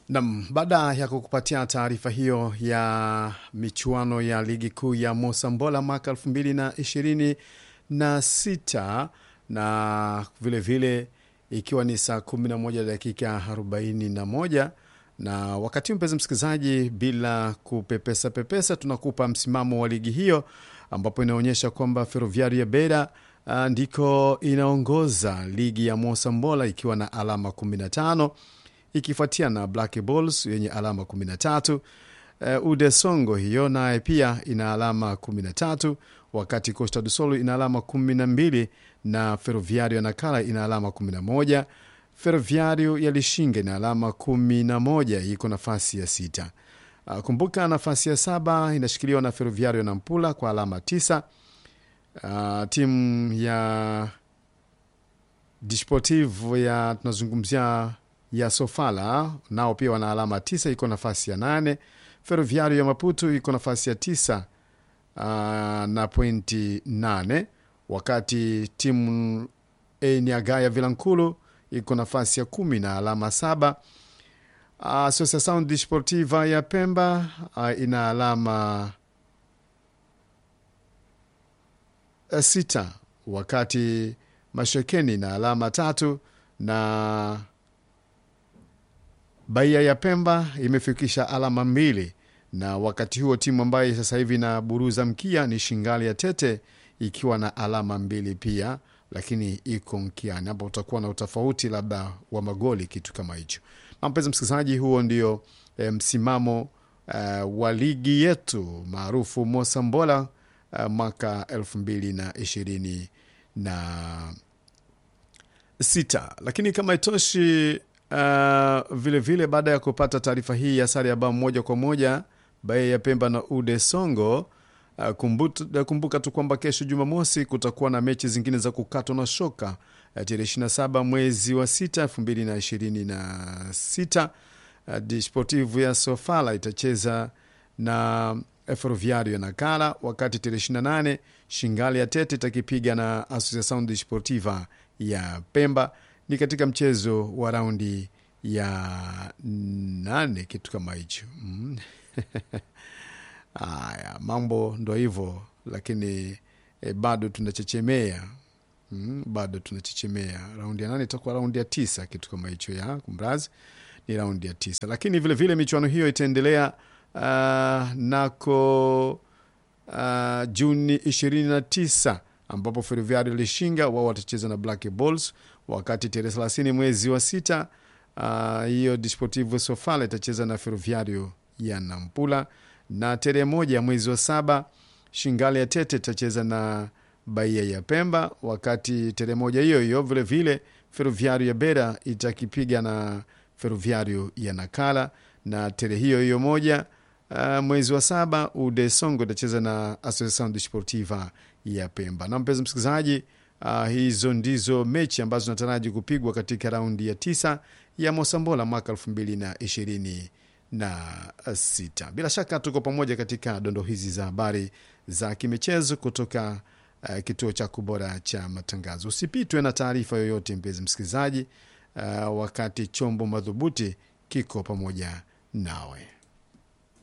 Nam, baada ya kukupatia taarifa hiyo ya michuano ya ligi kuu ya Mosambola mwaka elfu mbili na ishirini na sita na vilevile vile, ikiwa ni saa kumi na moja dakika arobaini na moja na wakati huu mpenzi msikilizaji, bila kupepesa pepesa, tunakupa msimamo wa ligi hiyo ambapo inaonyesha kwamba Ferroviario ya Beira uh, ndiko inaongoza ligi ya Mosambola ikiwa na alama 15 ikifuatia na Black Bulls yenye alama 13. Uh, Ude Songo hiyo naye pia ina alama 13, wakati Costa do Sol ina alama 12 na Ferroviario ya Nakala ina alama 11. Ferroviario ya Lishinge ina alama 11, iko nafasi ya sita. Uh, kumbuka nafasi ya saba inashikiliwa na Ferroviario na Mpula kwa alama 9. Uh, timu ya Desportivo ya tunazungumzia ya Sofala nao pia wana alama tisa, iko nafasi ya nane. Ferroviario ya Maputo iko nafasi ya tisa uh, na pointi nane, wakati timu Eniaga ya Vilankulu iko nafasi ya kumi na alama saba. Uh, Associação Desportiva ya Pemba uh, ina alama uh, sita, wakati Mashekeni na alama tatu na Bahia ya Pemba imefikisha alama mbili, na wakati huo timu ambayo sasa hivi na buruza mkia ni Shingali ya Tete ikiwa na alama mbili pia, lakini iko mkiani. Hapo utakuwa na utofauti labda wa magoli, kitu kama hicho. Na mpenzi msikilizaji, huo ndio e, msimamo e, wa ligi yetu maarufu Mosambola e, mwaka elfu mbili na ishirini na sita, lakini kama itoshi Uh, vile vile baada ya kupata taarifa hii ya sare ya bao moja kwa moja Bahia ya Pemba na Ude Songo, uh, kumbuka, kumbuka tu kwamba kesho Jumamosi kutakuwa na mechi zingine za kukatwa na shoka uh, tarehe 27 mwezi wa sita elfu mbili na ishirini na sita uh, Desportivo ya Sofala itacheza na Ferroviario ya Nakala, wakati tarehe 28 Shingali ya Tete itakipiga na Associação Desportiva ya Pemba ni katika mchezo wa raundi ya nane, kitu kama hicho mm. Aya, mambo ndo hivyo, lakini e, bado tunachechemea mm, bado tunachechemea. Raundi ya nane itakuwa raundi ya tisa, kitu kama hicho ya kumrazi, ni raundi ya tisa, lakini vilevile michuano hiyo itaendelea uh, nako uh, Juni ishirini na tisa ambapo Ferroviario Lishinga wao watacheza na Black Bulls, wakati tarehe thelathini mwezi wa sita hiyo uh, Desportivo Sofala itacheza na Ferroviario ya Nampula, na tarehe moja mwezi wa saba Shingali ya Tete itacheza na Bahia ya Pemba, wakati tarehe moja hiyo hiyo vilevile Ferroviario ya Beira itakipiga na Ferroviario ya Nakala, na tarehe hiyo hiyo moja uh, mwezi wa saba Ude Songo itacheza na Associação Desportiva ya Pemba. Na mpenzi msikilizaji, uh, hizo ndizo mechi ambazo zinataraji kupigwa katika raundi ya tisa ya Mosambola mwaka elfu mbili na ishirini na sita. Bila shaka tuko pamoja katika dondo hizi za habari za kimichezo kutoka uh, kituo chako bora cha matangazo. Usipitwe na taarifa yoyote mpenzi msikilizaji, uh, wakati chombo madhubuti kiko pamoja nawe.